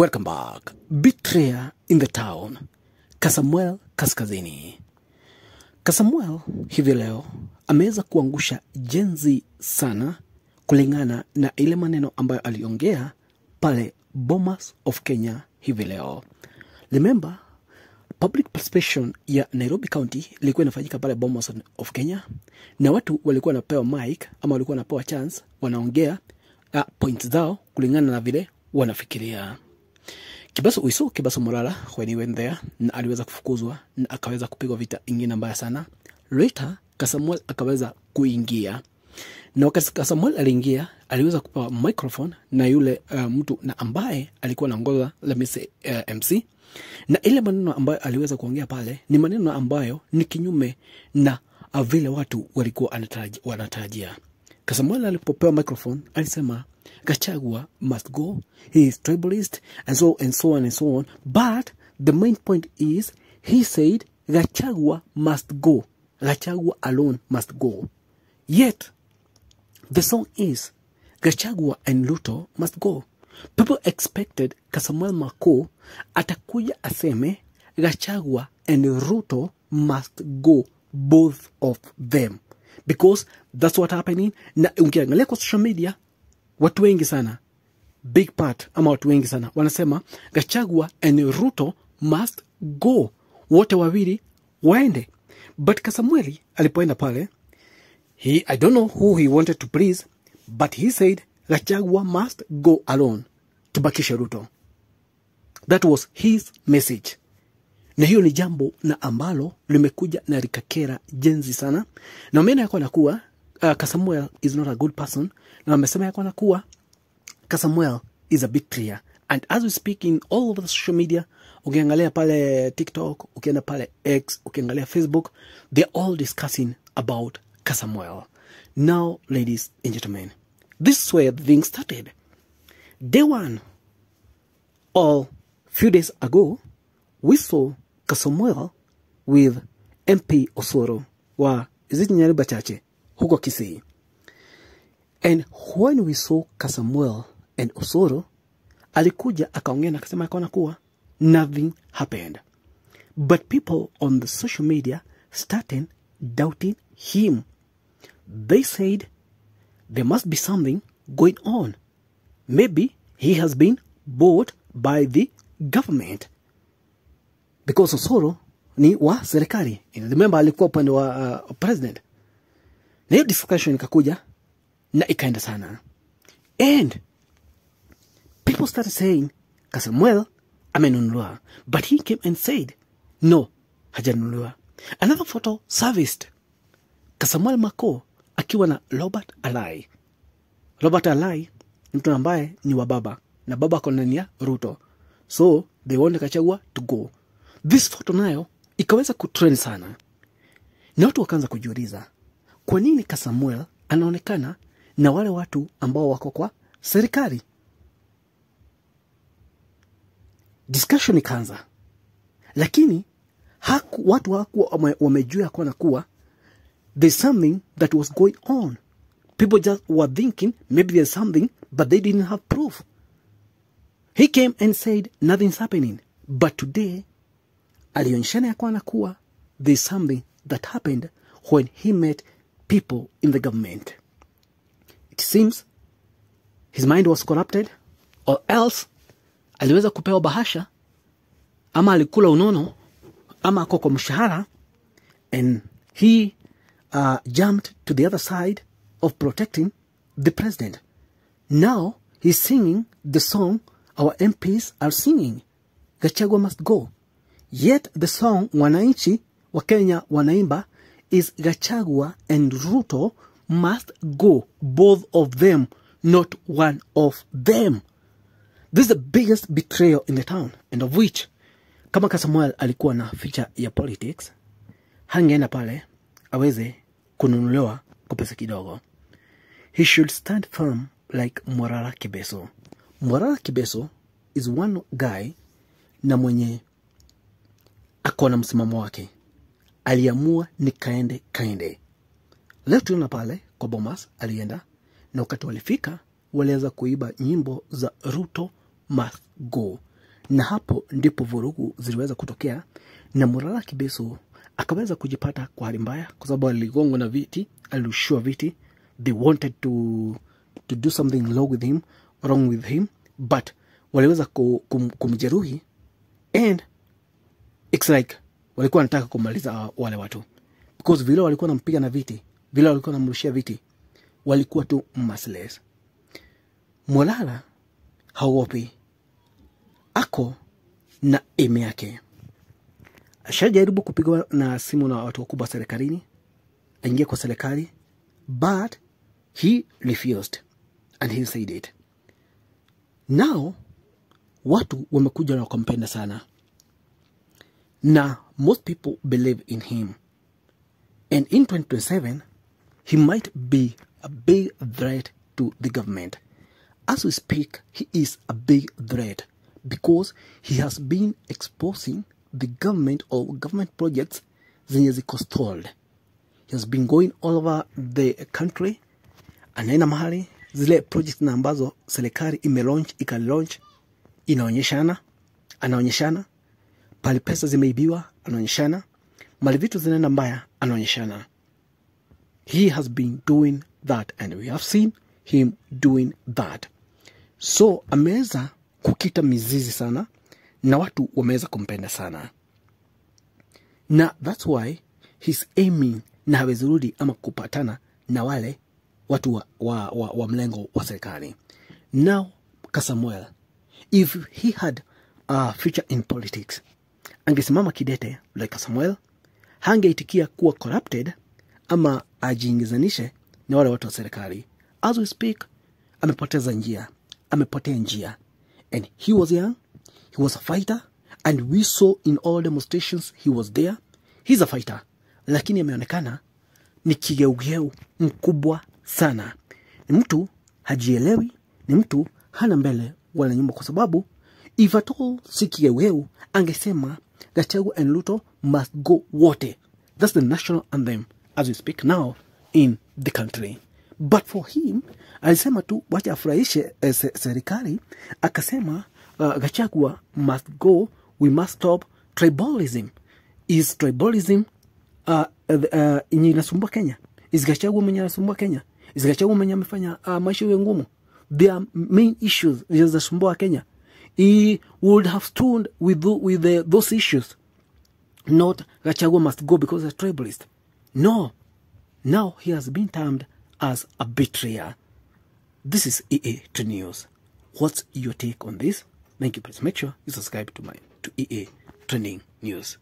Welcome back. Betrayer in the town. Kasamuel Kaskazini. Kasamuel hivi leo ameweza kuangusha jenzi sana kulingana na ile maneno ambayo aliongea pale Bomas of Kenya hivi leo. Remember, public participation ya Nairobi County ilikuwa inafanyika pale Bomas of Kenya, na watu walikuwa wanapewa mic ama walikuwa wanapewa chance, wanaongea uh, points zao kulingana na vile wanafikiria. Kibaso Uiso, Kibaso Morala, when he went there, na aliweza kufukuzwa na akaweza kupigwa vita ingine mbaya sana. Later, Kasamuel akaweza kuingia na wakati Kasamuel aliingia, aliweza kupewa microphone na yule uh, mtu na ambaye alikuwa anaongoza let me say, uh, MC na ile maneno ambayo aliweza kuongea pale ni maneno ambayo ni kinyume na uh, vile watu walikuwa anataraji- wanatarajia. Kasamuel alipopewa microphone alisema Gachagua must go, he is tribalist and so and so on and so on. But the main point is he said Gachagua must go. Gachagua alone must go. Yet the song is Gachagua and Luto must go. People expected Kasamuel Mako atakuja aseme Gachagua and Ruto must go, both of them, because that's what happening. Na ukiangalia kwa social media, watu wengi sana big part ama watu wengi sana wanasema Gachagua and Ruto must go, wote wawili waende. But Kasamueli alipoenda pale He, I don't know who he wanted to please, but he said Gachagua must go alone tubakishe Ruto. That was his message, na hiyo ni jambo na ambalo limekuja na likakera jenzi sana, na wameona yako na kuwa uh, Kasamuel is not a good person, na wamesema yako na kuwa Kasamuel is a betrayer and as we speak in all over the social media ukiangalia pale tiktok ukienda pale x ukiangalia facebook they're all discussing about Kasamuel now ladies and gentlemen this is where the thing started day one or few days ago we saw Kasamuel with mp osoro wa iziti nyariba chache huko kisii And when we saw Kasamuel and Osoro, alikuja akaongea na akasema akaona kuwa nothing happened. But people on the social media started doubting him. They said there must be something going on. Maybe he has been bought by the government. Because Osoro ni wa serikali. Remember alikuwa upande wa uh, president. Na hiyo discussion ikakuja na ikaenda sana and people started saying kasamuel amenunuliwa but he came and said no hajanunuliwa another photo serviced kasamuel mako akiwa na robert alai robert alai ni mtu ambaye ni wa baba na baba ako ndani ya ruto so they want kachagua to go this photo nayo ikaweza kutrend sana na watu wakaanza kujiuliza kwa nini kasamuel anaonekana na wale watu ambao wako kwa serikali discussion ikaanza lakini haku, watu hawakuwa wame- wamejua kuona kuwa there's something that was going on people just were thinking maybe there's something but they didn't have proof he came and said nothing's happening but today alionyeshana ya kwana kuwa there's something that happened when he met people in the government it seems his mind was corrupted or else aliweza kupewa bahasha ama alikula unono ama ako kwa mshahara and he uh, jumped to the other side of protecting the president now he's singing the song our mps are singing gachagua must go yet the song wananchi wa kenya wanaimba is gachagua and ruto must go both of them not one of them this is the biggest betrayal in the town and of which kama kasamuel alikuwa na ficha ya politics hangeenda pale aweze kununuliwa kwa pesa kidogo he should stand firm like morara kibeso morara kibeso is one guy na mwenye ako na msimamo wake aliamua ni kaende kaende leo tuliona pale kwa bomas alienda na wakati walifika waliweza kuiba nyimbo za ruto must go na hapo ndipo vurugu ziliweza kutokea na Murara Kibeso akaweza kujipata kwa hali mbaya kwa sababu aligongwa na viti alirushiwa viti they wanted to, to do something wrong with him, wrong with him but waliweza ku- kum, kumjeruhi and it's like walikuwa wanataka kumaliza wale watu because vile walikuwa nampiga na viti vile walikuwa namrushia viti walikuwa tu merciless Molala haogopi, ako na eme yake. Ashajaribu kupigwa na simu na watu wakubwa serikalini, aingie kwa serikali, but he refused and he said it. Now watu wamekuja na wakampenda sana, na most people believe in him and in 2027 he might be a big threat to the government. As we speak, he is a big threat because he has been exposing the government or government projects zenye ziko stalled. He has been going all over the country, anaenda mahali zile projects na ambazo serikali imelaunch ikalaunch, inaonyeshana, anaonyeshana pale pesa zimeibiwa, anaonyeshana mali vitu zinaenda mbaya, anaonyeshana he has been doing that and we have seen him doing that so ameweza kukita mizizi sana na watu wameweza kumpenda sana na thats why he's aiming na hawezi rudi ama kupatana na wale watu wa, wa, wa, wa mlengo wa serikali now kasamuel if he had a future in politics angesimama kidete like samuel hangeitikia kuwa corrupted ama ajiingizanishe na wale watu wa serikali as we speak amepoteza njia amepotea njia and he was young he was a fighter and we saw in all demonstrations he was there he's a fighter lakini ameonekana ni kigeugeu mkubwa sana ni mtu hajielewi ni mtu hana mbele wala nyuma kwa sababu if at all si kigeugeu angesema Gachagua and Ruto must go wote that's the national anthem as we speak now in the country but for him alisema tu wacha afurahishe eh, se- serikali akasema uh, Gachagua must go we must stop tribalism is tribalism uh, uh, yenye inasumbua Kenya is Gachagua mwenye anasumbua Kenya is Gachagua mwenye amefanya uh, maisha iwe ngumu their main issues zinasumbua Kenya he would have stood with, tho- with the, those issues not Gachagua must go because he's a tribalist no now he has been termed as a betrayer this is EA to News. What's your take on this? Thank you. Please make sure you subscribe to my to EA Trending News.